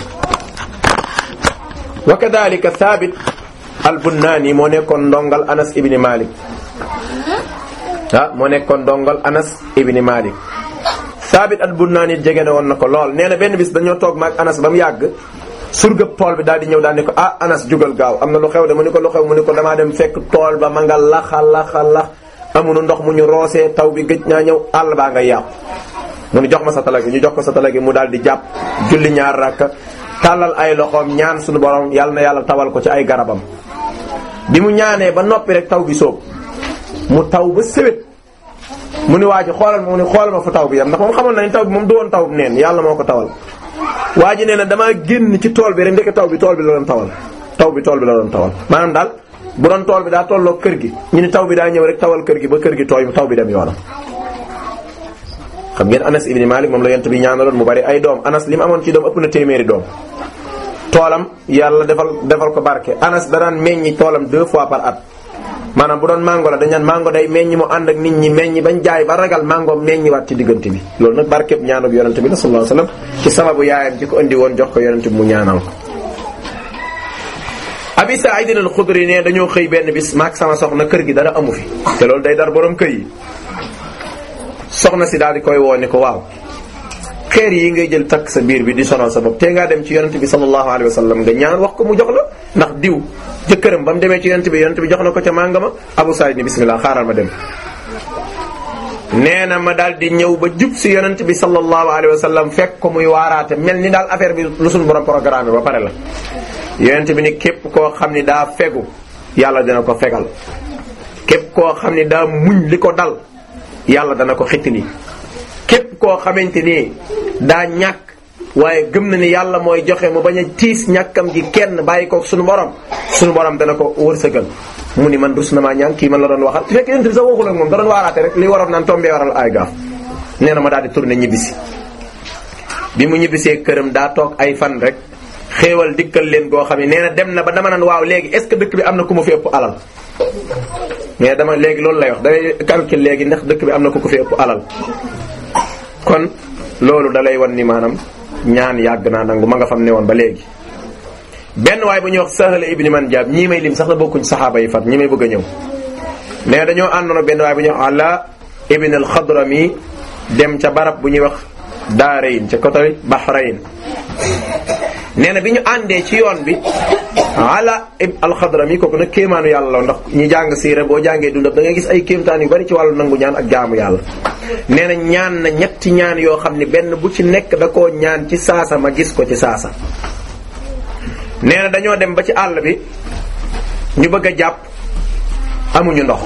wa kadhalika Thabit al-Bunnaani moo nekkoon ndongal Anas ibn Malik ah moo nekkoon ndongal Anas ibn Malik Thabit al-Bunnaani jege na woon na ko lool nee na benn bis dañoo toog maag Anas ba mu yàgg surgëb tool bi daal di ñëw daal ni ko ah Anas jugal gaaw am na lu xew de mu ni ko lu xew mu ni ko damaa dem fekk tool ba ma nga laxa laxa lax amuñu ndox mu ñu roosee taw bi gëj naa ñëw àll baa nga yàqu mu ni jox ma sa tala gi ñu jox ko sa tala gi mu daal di jàpp julli ñaar rakka tàllal ay loxoom ñaan suñu borom yàlla na yàlla tawal ko ci ay garabam bi mu ñaanee ba noppi rek taw bi soob mu taw ba sëwét mu ni waa ji xoolal ma mu ni xoolal ma fu taw bi yam ndax moom xamoon nañ taw bi moom du woon taw bi neen yàlla moo ko tawal waa ji nee na damaa génn ci tool bi rek ndeke taw bi tool bi la doon tawal taw bi tool bi la doon tawal maanaam daal bu doon tool bi daa tolloo kër gi ñu ni taw bi daa ñëw rek tawal kër gi ba kër gi tooy taw bi dem yoonam xam ngeen Anas ibn Malik moom la yent bi ñaanaloon mu bari ay doom Anas li mu amoon ci doom ëpp na téeméeri doom toolam yàlla defal defal ko barke Anas danaan meññi toolam deux fois par at maanaam bu doon mango la dañ naan mango day meññi mu ànd ak nit ñi meññi bañ jaay ba ragal mango meññiwaat ci diggante bi loolu nag barkeb ñaanuk yonente bi la sallallahu alayhi wasallam ci sababu yaayam ci ko indi woon jox ko yonente bi mu ñaanal ko Abi Sa'id al-Khudri ne dañoo xëy benn bis maak sama soxna kër gi dara amu fi te loolu day dar borom kër yi soxna si daal di koy woo ni ko waaw xeer yi ngay jël takk sa biir bi di sonal sa bopp te ngaa dem ci yonente bi sallallahu alayhi wasallam nga ñaan wax ko mu jox la ndax diw jëkkëram ba mu demee ci yonente bi yonente bi jox na ko ca mànga ma Abu Sa'id ni bismillah xaaral ma dem nee na ma daal di ñëw ba jub si yonente bi sallallahu alayhi wasallam fekk ko muy waaraate mel ni daal affaire bi lu suñu borom programme ba pare la yonente bi ni képp koo xam ni daa fegu yàlla dina ko fegal képp koo xam ni daa muñ li ko dal yàlla dana ko xittili képp koo xamante ni daa ñàkk waaye gëm na ni yàlla mooy joxe mu bañ a tiis ñàkkam gi kenn bàyyi ko suñu borom suñu borom dana ko wërsëgal mu ni man rus na maa ñaan kii man la doon waxal su fekkee yonent bi sax waxul ak moom da doon waaraate rek li waroon naan tombee waral ay gaaf nee na ma daal di tourné ñibbisi bi mu ñibbisee këram daa toog ay fan rek xéewal dikkal leen goo xam ne nee na dem na ba dama naan waaw léegi est ce que dëkk bi am na ku ma fi ëpp alal mais dama léegi loolu lay wax dangay calcul léegi ndax dëkk bi am na ku ko fi ëpp alal kon loolu da lay wan ni maanaam ñaan yàgg naa nangu ma nga fam ne woon ba léegi benn waay bu ñuy wax Sahal ibni Manjab ñii may lim sax la bokkuñ saxaaba yi fat ñi may bëgg a ñëw mais dañoo àndoon benn waay bu ñuy wax Ala ibn al-Xadrami dem ca barab bu ñuy wax Daarayn ca côté Bahrayn nee na bi ñu àndee ci yoon bi Ala ibn al-Xadrami kooku nag kéemaanu yàlla la ndax ñi jàng siira boo jàngee dundam da ngay gis ay kéemtaan yu bari ci wàllu nangu ñaan ak jaamu yàlla nee na ñaan na ñetti ñaan yoo xam ne benn bu ci nekk da koo ñaan ci saasa ma gis ko ci saasa nee na dañoo dem ba ci àll bi ñu bëgg a jàpp amuñu ndox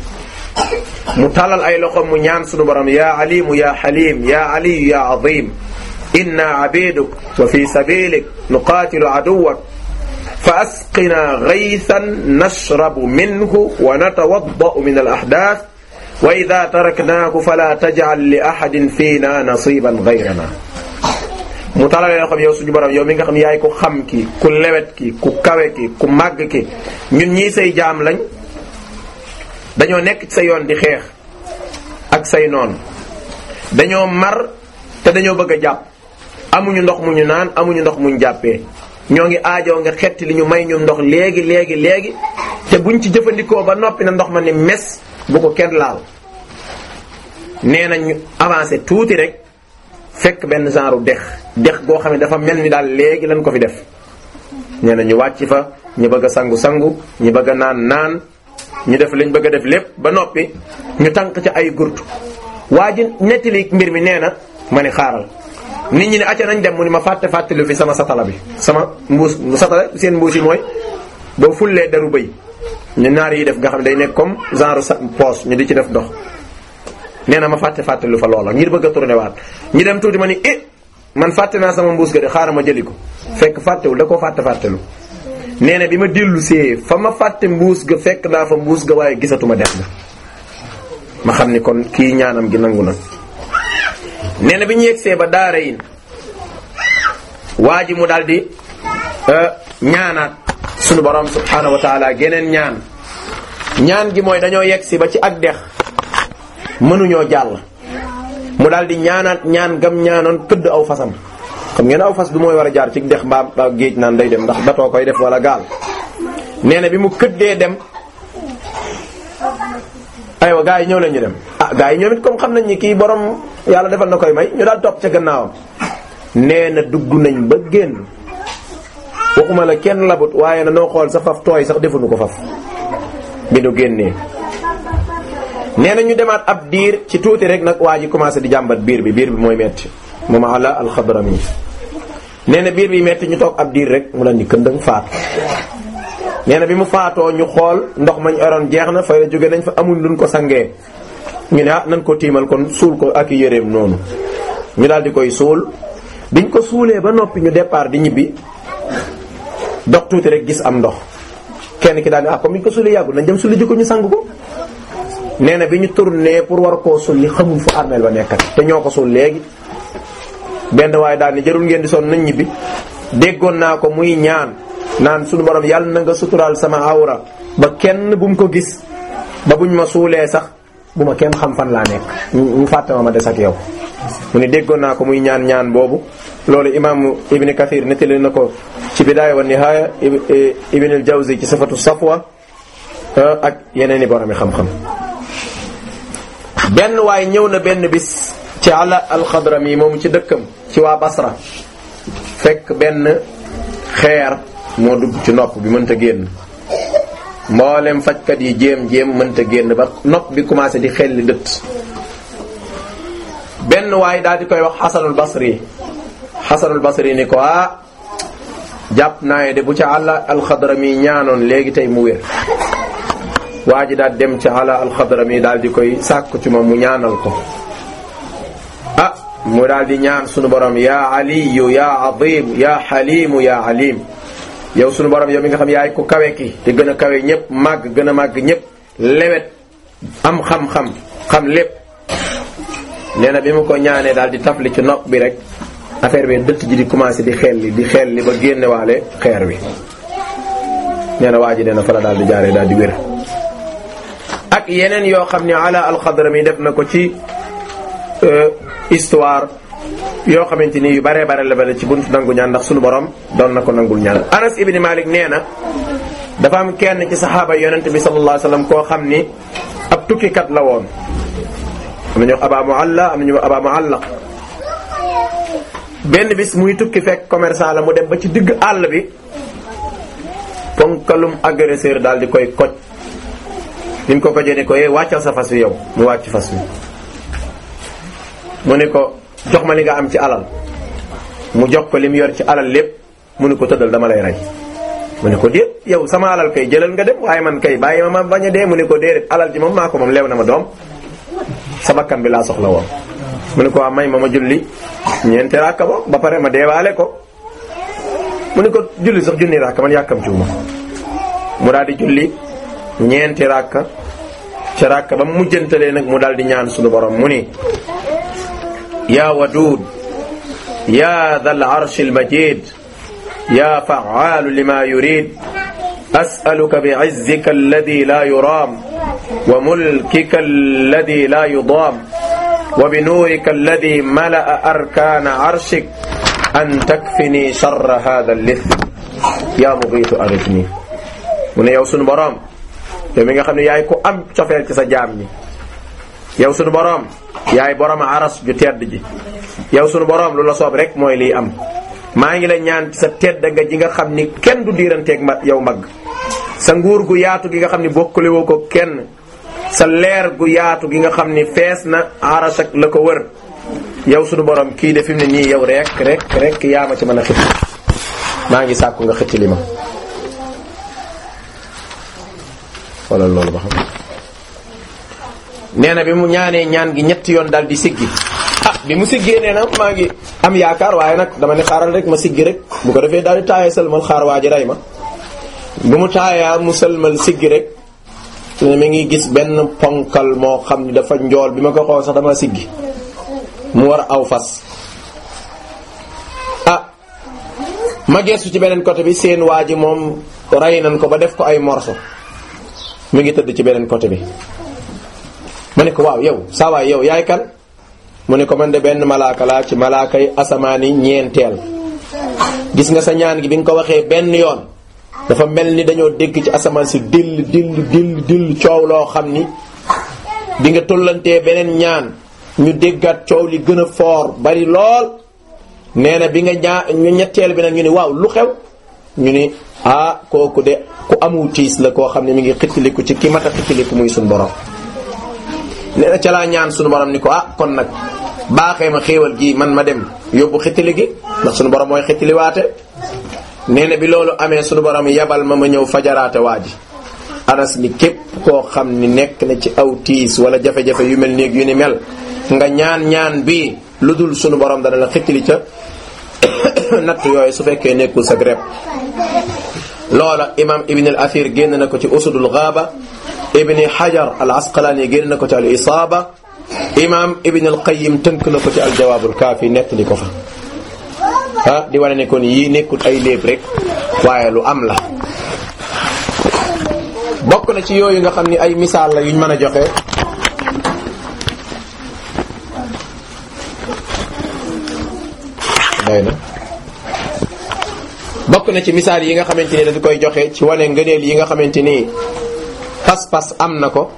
mu tàllal ay loxoom mu ñaan sunu borom ya alimu ya xalim ya aliyu ya azim inna abiduk wa fi sabilik nuqatilu aduwak fa asqina gaythan nashrabu minhu wa natawaddau min al ahdath wa ida taraknaahu fala tajcal li ahadin fiina nasiban gayrana mu talalee loo xam yow suñu borom yow mi nga xam yaay ku xam ki ku lewet ki ku kawe ki ku màgg ki ñun ñii say jaam lañ dañoo nekk ci sa yoon di xeex ak say noon dañoo mar te dañoo bëgg a jàpp amuñu ndox mu ñu naan amuñu ndox muñ jàppee ñoo ngi aajoo nga xetti li ñu may ñu ndox léegi léegi léegi te buñ ci jëfandikoo ba noppi na ndox ma ni mes bu ko kenn laal nee na ñu avancé tuuti rek fekk benn genre dex dex goo xam ne dafa mel ni daal léegi lañ ko fi def nee na ñu wàcc fa ñu bëgg a sangu sangu ñu bëgg a naan naan ñu def lañ bëgg a def lépp ba noppi ñu tànk ca ay gurtu waa ji nettali mbir mi nee na ma ni xaaral nit ñi ne acca nañ dem mu ni ma fàtte fàttelu fi sama satala bi sama mbuus satala seen mbuus yi mooy boo fullee deru bëy ñu naar yi def nga xam ne day nekk comme genre sa poche ñu di ci def ndox nee na ma fàtte fàttelu fa loola ngir bëgg a tourné waat ñu dem tuuti ma ni eh man fàtte naa sama mbuus ga de xaaral ma jëli ko fekk fàttewul da koo fàtte fàttelu nee na bi ma dellu see fa ma fàtte mbuus ga fekk naa fa mbuus ga waaye gisatuma def ga ma xam ni kon kii ñaanam gi nangu na nee na bi ñu yegsee ba daara yin waa ji mu daal di ñaanaat sunu borom subhaanahu wa taala geneen ñaan ñaan gi mooy dañoo yegsi ba ci ak dex mënuñoo jàll mu daal di ñaanaat ñaan gam ñaanoon këdd aw fasam xam ngeen aw fas du mooy war a jaar ci dex mbaa mbaa géej naan day dem ndax batoo koy def wala gaal nee na bi mu këddee dem aywa gars yi ñëw leen ñu dem ah gars yi ñoom it comme xam nañ ni kii borom yàlla defal na koy may ñu daal topp ca gannaawam nee na dugg nañ ba génn waxuma la kenn labut waaye na noo xool sa faf tooy sax defuñu ko faf bi nu génnee nee na ñu demaat ab diir ci tuuti rek nag waa ji commencé di jàmbat biir bi biir bi mooy metti moom ala alxadrami nee na biir bi metti ñu toog ab diir rek mu la ni këndëng faatu nee na bi mu faatoo ñu xool ndox mañ oroon jeex na fay la jóge nañ fa amuñ luñ ko sangee ñu ne ah nañ ko tiimal kon suul ko ak yéreem noonu ñu daal di koy suul biñ ko suulee ba noppi ñu départ di ñibbi dox tuuti rek gis am ndox kenn ki daal ne ah comme biñ ko suulee yàggul nañ dem sulli ji ko ñu sang ko nee na bi ñu tourné pour war koo sulli xamul fu armeel ba nekkat te ñoo ko suul léegi benn waaye daal ni jarul ngeen di sonn nañ ñibbi déggoon naa ko muy ñaan naan suñu borom yàlla na nga suturaal sama awra ba kenn bu mu ko gis ba buñ ma suulee sax bu ma kenn xam fan laa nekk ñu fàtte ma ma des ak yow mu ne déggoon naa ko muy ñaan ñaan boobu loolu imaamu ibni kathir nettali na ko ci bidaaya wa nihaaya ibn al jawzi ci safatu safwa ak yeneen i boromi xam-xam benn waay ñëw na benn bis ci ala alxadrami moom ci dëkkam ci waa basra fekk benn xeer moo dugg ci nopp bi mënta génn mboolem fajkat yi jéem jéem mënta génn ba nopp bi commencé di xelli dëtt benn waay daal di koy wax xasanul basri xasanul basri ni ko ah jàpp naa de bu ca àlla alxadrami ñaanoon léegi tey mu wér waa ji daal dem ci àlla alxadrami daal di koy sàkku ci moom mu ñaanal ko mu daal di ñaan sunu borom yaa aliyu yaa azim yaa xalimu yaa alim yow sunu borom yow mi nga xam yaay ku kawe ki te gën a kawe ñëpp màgg gën a màgg ñëpp lewet am xam-xam xam lépp nee na bi mu ko ñaanee daal di tafli ci nopp bi rek affaire bi dëtt ji di commencé di xel li di xel li ba génne waale xeer wi nee na waa ji nee na fa la daal di jaaree daal di wér ak yeneen yoo xam ne ala alxadrami def na ko ci histoire yoo xamante ni yu baree bare la bale ci buntu nangu ñaan ndax sunu borom doon na ko nangul ñaan Anas ibn Malik nee na dafa am kenn ci saxaaba yonente bi sallallahu alayhi wasallam koo xam ni ab tukkikat la woon am nañu wax aba mualla am nañu wax aba muallaq benn bis muy tukki fekk commerçant la mu dem ba ci digg àll bi ponkalum agresseur daal di koy koj ni mu ko kojee ni ko yee wàccal sa fas wi yow mu wàcc fas wi mu ne ko jox ma li nga am ci alal mu jox ko li mu yor ci alal lépp mu ne ko tëddal dama lay rey mu ne ko déet yow sama alal kay jëlal nga dem waaye man kay bàyyi ma ma bañ a dee mu ne ko déedéet alal ji moom maa ko moom leew na ma doom sa bakkan bi laa soxla woon mu ne ko waa may ma ma julli ñeenti rakka bo ba pare ma deewaale ko mu ne ko julli sax junni rakka man yàkkam ciwuma mu daal di julli ñeenti rakka ca rakka ba mu mujjantalee nag mu daal di ñaan sunu borom mu ni yaa waduud yaa dal arshi almajid yaa fa'aalu lima yurid as'aluka bi'izzika alladi la yuraam wa mulkika alladi la yudaam wa binuurika alladi mala'a arkaana arshik an takfini sharra haadha al-lith yaa mugiitu aghithni mu ne yow sunu boroom yow mi nga xam ne yaay ku am cofeel ci sa jaam ñi yow sunu boroom yaay boroom aras ju tedd ji yow sunu boroom lu la soob rek mooy liy am maa ngi la ñaan ci sa tedd nga ji nga xam ni kenn du diiranteeg ma yow mag sa nguur gu yaatu gi nga xam ni bokkule woo ko kenn sa leer gu yaatu gi nga xam ni fees na aras ak la ko wër yow sunu borom kii de fi mu ne nii yow rek rek rek yaa ma ci mën a xëcc maa ngi sàkku nga xëcc li ma wala loolu ba xam nee na bi mu ñaanee ñaan gi ñetti yoon daal di siggi ah bi mu siggee nee na maa ngi am yaakaar waaye nag dama ne xaaral rek ma siggi rek bu ko defee daal di taayee sëlmal xaar waa ji rey ma bu mu taayaa mu sëlmal siggi rek mi ngi gis benn ponkal moo xam ni dafa njool bi ma ko xool sax dama siggi mu war aw fas ah ma geesu ci beneen côté bi seen waa ji moom rey nañ ko ba def ko ay morso mi ngi tëdd ci beneen côté bi ma ne ko waaw yow saa waay yow yaay kan mu ne ko man de benn malaaka laa ci malaaka yi asamaan yi ñeenteel gis nga sa ñaan gi bi nga ko waxee benn yoon dafa mel ni dañoo dégg ci asamaan si dill dill dill dill coow loo xam ni di nga tollantee beneen ñaan ñu déggaat coow li gën a foor bari lool nee na bi nga ñaa ñu ñetteel bi nag ñu ni waaw lu xew ñu ni ah kooku de ku amu tiis la koo xam ne mi ngi xittiliku ci ki mat a xittiliku muy suñu borom nee na ca laa ñaan suñu borom ni ko ah kon nag baaxee ma xéewal gi man ma dem yóbbu xittili gi ndax suñu borom mooy xittiliwaate nee na bi loolu amee suñu borom yabal ma ma ñëw fajaraate waa ji anas ni képp koo xam ni nekk na ci aw tiis wala jafe-jafe yu mel néeg yu ni mel nga ñaan ñaan bii lu dul sunu borom dana la xittili ca natt yooyu su fekkee nekkul sa greb loola imam ibn al athir génn na ko ci usudul gaaba ibni hajar al asqalani génn na ko ci al isaaba imam ibn al qayyim tënk na ko ci al jawaabul kaafi nettali ko fa ah di wane ne kon yii nekkul ay léeb rek waaye lu am la bokk na ci yooyu nga xam ni ay misaal la yuñ mën a joxe doy na bokk na ci misaal yi nga xamante ni dañu koy joxe ci wane ngëneel yi nga xamante ni pas-pas am na ko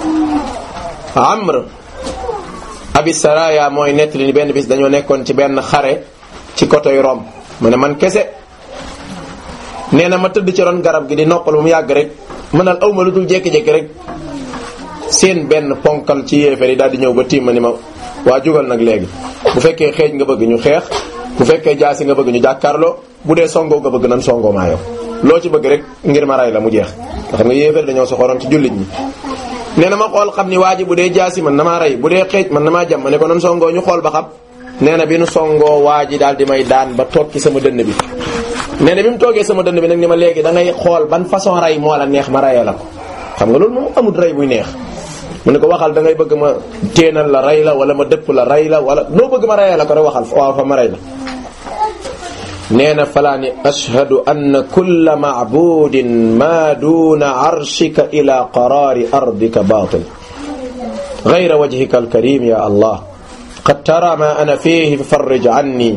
amr abi saraya mooy nettali ni benn bis dañoo nekkoon ci benn xare ci côté Rome mu ne man kese nee na ma tëdd ci ron garab gi di noppal mu yàgg rek mënal awma lu dul jékki-jékki rek seen benn ponkal ci yéefar yi daal di ñëw ba tiim ma ni ma waa jugal nag léegi bu fekkee xeej nga bëgg ñu xeex bu fekkee jaasi nga bëgg ñu jàkkaarloo bu dee songoo nga bëgg nan songoo maa yow loo ci bëgg rek ngir ma ray la mu jeex nga xam nga yéefar dañoo soxoroon ci jullit ñi nee na ma xool xam ni waa ji bu dee jaasi man na maa rey bu dee xeej man na maa jam ma ne ko nan songoo ñu xool ba xam nee na bi nu songoo waa ji daal di may daan ba toog ci sama dënn bi nee na bi mu toogee sama dënn bi nag ni ma léegi da ngay xool ban façon rey moo la neex ma reyee la ko xam nga loolu moom amul rey buy neex mu ne ko waxal da ngay bëgg ma téenal la rey la wala ma dëpp la rey la wala loo bëgg ma reyee la ko rek waxal waaw fa ma rey la nee na falaa ni ashhadu anna kulla maabudin ma duna arshika ila qaraari ardika batil gayra wajhika alkarim ya allah qad tara ma ana fihi farrij anni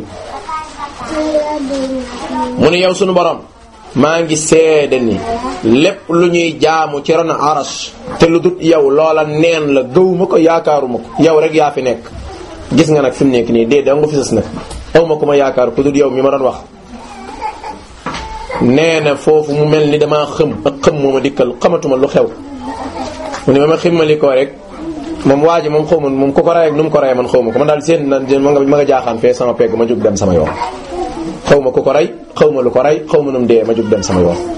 mu ne yow sunu borom maa ngi seede ni lépp lu ñuy jaamu ci ron arash te lu dut yow loola neen la gëwuma ko yaakaaruma ko yow rek yaa fi nekk gis nga nag fi mu nekk nii dee da nga fi sës nag aw ma ku ma yaakaar ku dut yow mi ma doon wax nee na foofu mu mel ni damaa xëm ak xëm moo ma dikkal xamatuma lu xew mu ne ma ma ximmali ko rek moom waa ji moom xaw ma moom ku ko rey ak nu mu ko rey man xaw ma ko man daal seen na ma nga ma nga jaaxaan fee sama pegg ma jóg dem sama yoon xaw ma ku ko rey xaw ma lu ko rey xaw ma nu mu dee ma jóg dem sama yoon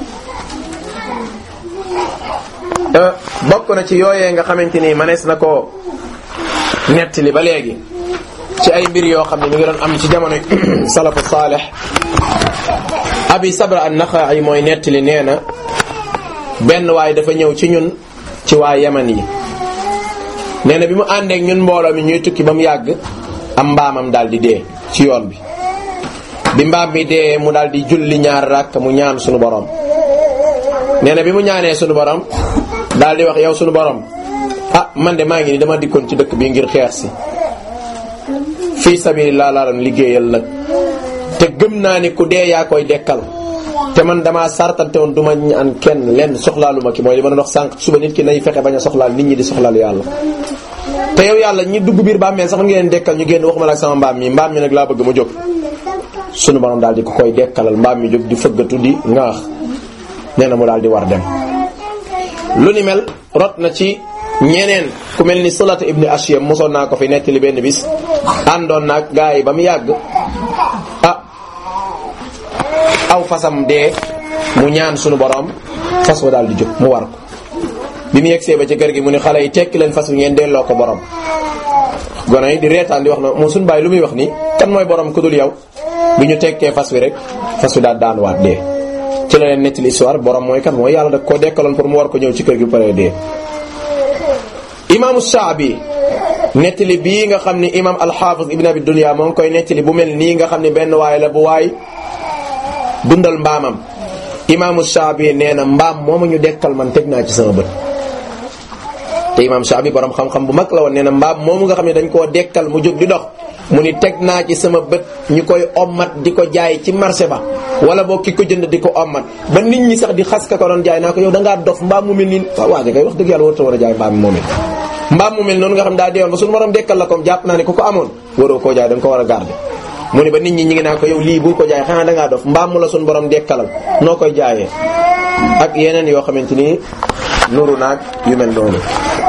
bokk na ci yooyee nga xamante ni manees na ko nettali ba léegi ci ay mbir yoo xam ne ñu ngi doon am ci jamono salafu saalih abi sabra an naxa'i mooy nettali nee na benn waay dafa ñëw ci ñun ci waa yaman yi nee na bi mu àndeek ñun mbooloo mi ñuy tukki ba mu yàgg am mbaamam daal di dee ci yoon bi bi mbaam mi dee mu daal di julli ñaar rakk mu ñaan sunu borom nee na bi mu ñaanee sunu borom daal di wax yow sunu borom ah man de maa ngi ni dama dikkoon ci dëkk bi ngir xeex si fii sabilillah laa doon liggéeyal nag te gëm naa ni ku dee yaa koy dekkal te man damaa sartante woon du ma ñaan kenn lenn soxlaalu ma ki mooy li ma doon wax sànq suba nit ki nay fexe bañ a soxlaal nit ñi di soxlaal yàlla te yow yàlla ñi dugg biir bàmmeel sax man ngeen dekkal ñu génn waxuma la ak sama mbaam mi mbaam mi nag laa bëgg mu jóg sunu borom daal di ko koy dekkalal mbaam mi jóg di fëggatu di ngaax nee na mu daal di war dem lu ni mel rot na ci ñeneen ku mel ni Sulat ibni Ashyam mosoon naa ko fi nettali benn bis àndoon naag gaa yi ba mu yàgg ah aw fasam dee mu ñaan sunu borom fas wa daal di jóg mu war ko bi mu yegsee ba ci kër gi mu ne xale yi tekki leen fas wi ngeen delloo ko borom gone yi di reetaan di wax na moo suñu bàyyi lu muy wax nii kan mooy borom ku dul yow bi ñu tekkee fas wi rek fas wi daal daan waat dee ci la leen nettali histoire borom mooy kan mooy yàlla da koo dekkaloon pour mu war ko ñëw ci kër gi pare dee imaamu Shaabi nettali bii nga xam ni imaam alxaafis ibn abi dunya moo ngi koy nettali bu mel nii nga xam ni benn waay la bu waay dundal mbaamam imaamu Shaabi nee na mbaam moomu ñu dekkal man teg naa ci sama bët te imaam Shaabi borom xam-xam bu mag la woon nee na mbaam moomu nga xam ne dañ koo dekkal mu jóg di dox mu ni teg naa ci sama bët ñu koy ommat di ko jaay ci marché ba wala boo ki ko jënd di ko ommat ba nit ñi sax di xas ka ko doon jaay naa ko yow da ngaa dof mbaam mu mel nii waaw waaja kay wax dëgg yàlla warta war a jaay mbaam mi moom it mbaam mu mel noonu nga xam daa deewoon ba suñu borom dekkal la comme jàpp naa ne ku ko amoon waroo koo jaay da nga ko war a garder mu ni ba nit ñi ñi ngi naa ko yow lii bul ko jaay xanaa da ngaa dof mbaam mu la suñu borom dekkalal noo koy jaayee ak yeneen yoo xamante ni nuru naag yu mel noonu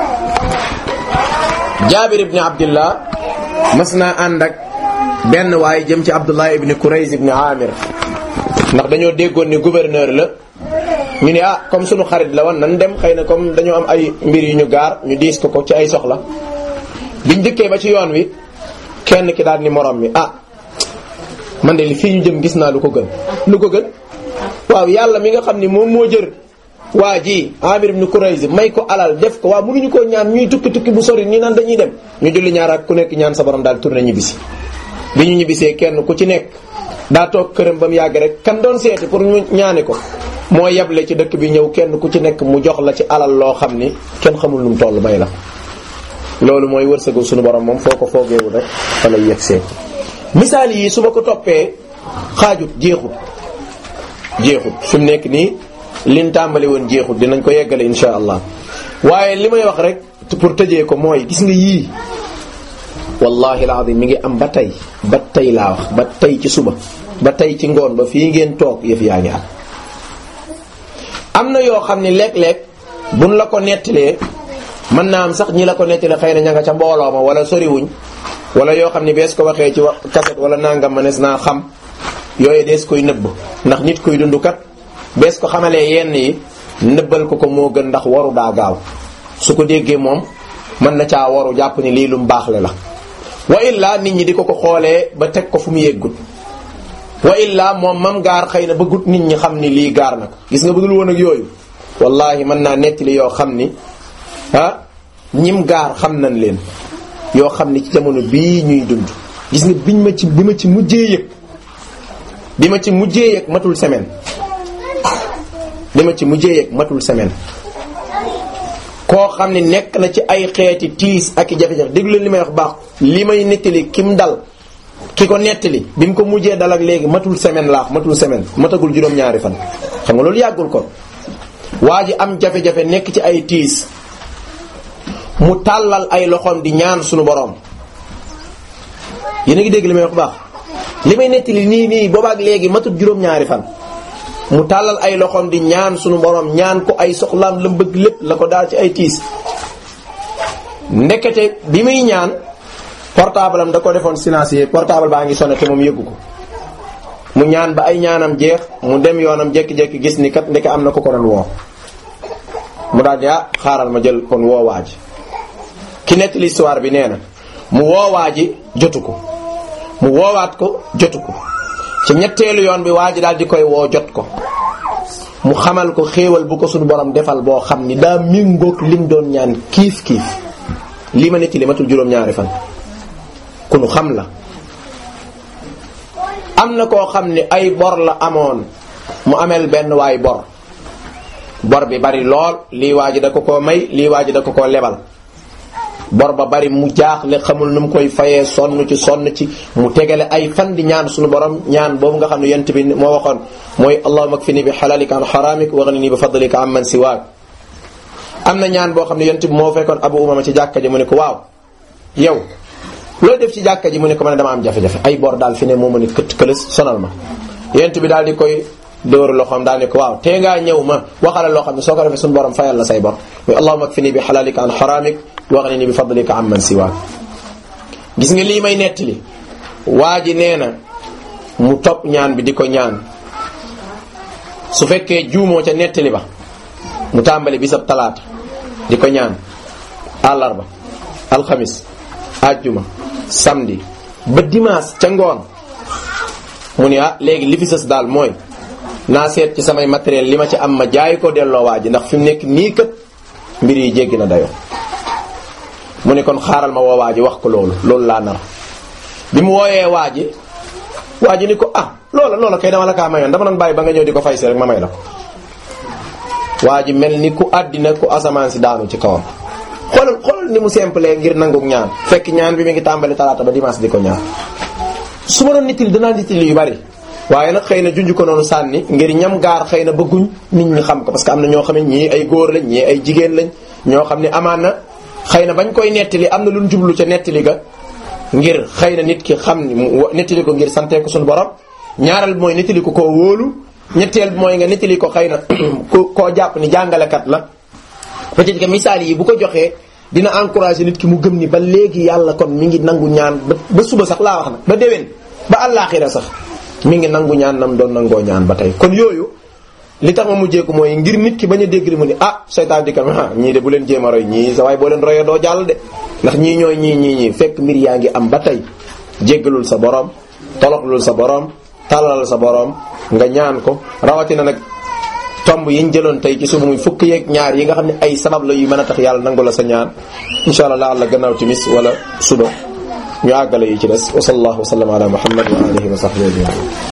jaabir ibni abdillah mas naa ànd ak benn waaye jëm ci abdullah ibni kurayz ibni amir ndax dañoo déggoon ni gouverneur la ñu ne ah comme sunu xarit la woon nan dem xëy na comme dañoo am ay mbir yu ñu gaar ñu diis ko ko ci ay soxla biñ dëkkee ba ci yoon wi kenn ki daal ni morom mi ah man de li fii ñu jëm gis naa lu ko gën lu ko gën waaw yàlla mi nga xam ni moom moo jër waa ji Amir ibn Kurayz may ko alal def ko waaw mënuñu koo ñaan ñuy tukki tukki bu sori nii naan dañuy dem ñu julli ñaar ak ku nekk ñaan sa borom daal tourné ñibbisi bi ñu ñibbisee kenn ku ci nekk daa toog këram ba mu yàgg rek kan doon seeti pour ñu ñaani ko moo yeble ci dëkk bi ñëw kenn ku ci nekk mu jox la ci alal loo xam ni kenn xamul nu mu toll may la loolu mooy wërsëgu suñu borom moom foo ko foogeewul rek fa lay yegsee misaal yi su ma ko toppee xaajut jeexut jeexut fi mu nekk nii liñ tàmbali woon jeexut dinañ ko yeggale insha allah waaye li may wax rek pour tëjee ko mooy gis nga yii wallahi alazim mi ngi am ba tey ba tey laa wax ba tey ci suba ba tey ci ngoon ba fii ngeen toog yëf yaa ngi am am na yoo xam ne léeg-léeg buñ la ko nettalee mën naa am sax ñi la ko nettalee xëy na ña nga ca mbooloo ma wala soriwuñ wala yoo xam ne bees ko waxee ci kaset wala nangam manes naa xam yooyu dees koy nëbb ndax nit koy dund kat bees ko xamalee yenn yi nëbbal ko ko moo gën ndax waru daa gaaw su ko déggee moom mën na caa waru jàpp ni lii lu mu baaxle la wa illa nit ñi di ko ko xoolee ba teg ko fu mu yeggut wa illa moom mam gaar xëy na bëggut nit ñi xam ni lii gaar na ko gis nga bëggul woon ak yooyu wallahi mën naa nettali yoo xam ni ah ñim gaar xam nañ leen yoo xam ni ci jamono bii ñuy dund gis nga biñ ma ci bi ma ci mujjee yëg bi ma ci mujjee yëg matul semaine bi ma ci mujjee yëg matul semaine koo xam ne nekk na ci ay xeeti tiis ak i jafe-jafe déglu leen li may wax baax li may nettali kim dal ki ko nettali bi mu ko mujjee dal ak léegi matul semaine laax matul semaine matagul juróom-ñaari fan xam nga loolu yàggul ko waa ji am jafe-jafe nekk ci ay tiis mu tàllal ay loxoom di ñaan suñu boroom yéen a ngi dégg li may wax baax li may nettali nii nii boobaak léegi matut juróom-ñaari fan mu tàllal ay loxoom di ñaan suñu boroom ñaan ko ay soxlaam la bëgg lépp la ko daal ci ay tiis ndekete bi muy ñaan portable am da ko defoon silencieux portable baa ngi sonné te moom yëggu ko mu ñaan ba ay ñaanam jeex mu dem yoonam jékki-jékki gis ni kat ndeke am na ko ko doon woo mu daal di ah xaaral ma jël kon woowaa ji ki nekk l'histoire bi nee na mu woowaa ji jotu ko mu woowaat ko jotu ko ci ñetteelu yoon bi waa ji daal di koy woo jot ko mu xamal ko xéewal bu ko suñu borom defal boo xam ni daa méngoog lim doon ñaan kiif kiif li ma netti li matul juróom-ñaari fan ku nu xam la am na koo xam ni ay bor la amoon mu ameel benn waay bor bor bi bari lool lii waa ji da ko koo may lii waa ji da ko koo lebal bor ba bari mu jaaxle xamul nu mu koy fayee sonn ci sonn ci mu tegale ay fan di ñaan suñu borom ñaan boobu nga xam ne yent bi moo waxoon mooy allahumma kfini bi halalika an haramik wa ghnini bi fadlika amman siwaak am na ñaan boo xam ne yent bi moo fekkoon abu umama ci jàkka ji mu ne ko waaw yow looy def ci jàkka ji mu ne ko man dama am jafe-jafe ay bor daal fi ne moo ma ne këtt këlës sonal ma yent bi daal di koy dóoru loxoom daal ne ko waaw tee ngaa ñëw ma waxala loo xam ne soo ko defee suñu borom fayal la say bor muy allahumma kfini bi halalika an haramik waghnini bi fadlika amman siwaak gis nga lii may nettali waa ji nee na mu topp ñaan bi di ko ñaan su fekkee juumoo ca nettali ba mu tàmbali bisab talaata di ko ñaan àllarba alxamis ajjuma samedi ba dimanche ca ngoon mu ne ah léegi li fi sës daal mooy naa seet ci samay matériel li ma ci am ma jaay ko delloo waa ji ndax fi mu nekk nii kat mbir yi jéggi na dayoo mu ne kon xaaral ma woo waa ji wax ko loolu loolu laa nar bi mu wooyee waa ji waa ji ni ko ah loola loola kay dama la kaa mayoon dama doon bàyyi ba nga ñëw di ko fay si rek ma may la ko waa ji mel ni ku àddina ku asamaan si daanu ci kawam xoolal xoolal ni mu simple ngir nanguk ñaan fekk ñaan bi mi ngi tàmbali talaata ba dimanche di ko ñaan su ma doon nittali danaa nittali yu bari waaye nag xëy na junj ko noonu sànni ngir ñam gaar xëy na bëgguñ nit ñi xam ko parce que am na ñoo xam ne ñii ay góor lañ ñii ay jigéen lañ ñoo xam ne amaan na xëy na bañ koy nettali am na lu ñu jublu ca nettali ga ngir xëy na nit ki xam ni mu nettali ko ngir sante ko suñu borom ñaareel bi mooy nettali ko koo wóolu ñetteel bi mooy nga nettali ko xëy na ku koo jàpp ni jàngalekat la peut-être que misaal yi bu ko joxee dina encourager nit ki mu gëm ni ba léegi yàlla kon mi ngi nangu ñaan ba ba suba sax laa wax nag ba déwén ba àllaaxira sax mi ngi nangu ñaan nam doon nangoo ñaan ba tey kon yooyu li tax ma mujjee ko mooy ngir nit ki bañ a dégg li mu ni ah seytaan di kam ah ñii de bu leen jéem a roy ñii sa waaye boo leen royee doo jàll de ndax ñii ñooy ñii ñii ñii fekk mbir yaa ngi am ba tey jéggalul sa borom toloxlul sa borom tàllalal sa borom nga ñaan ko rawatina nag tomb yiñ jëloon tey ci suba muy fukk yeeg ñaar yi nga xam ne ay sabab la yu mën a tax yàlla nangu la sa ñaan insha allah la àlla gannaaw timis wala suba ñu àggale yi ci des wa sallallahu wa sallam ala muhammad wa alihi wa sahbihi ajmain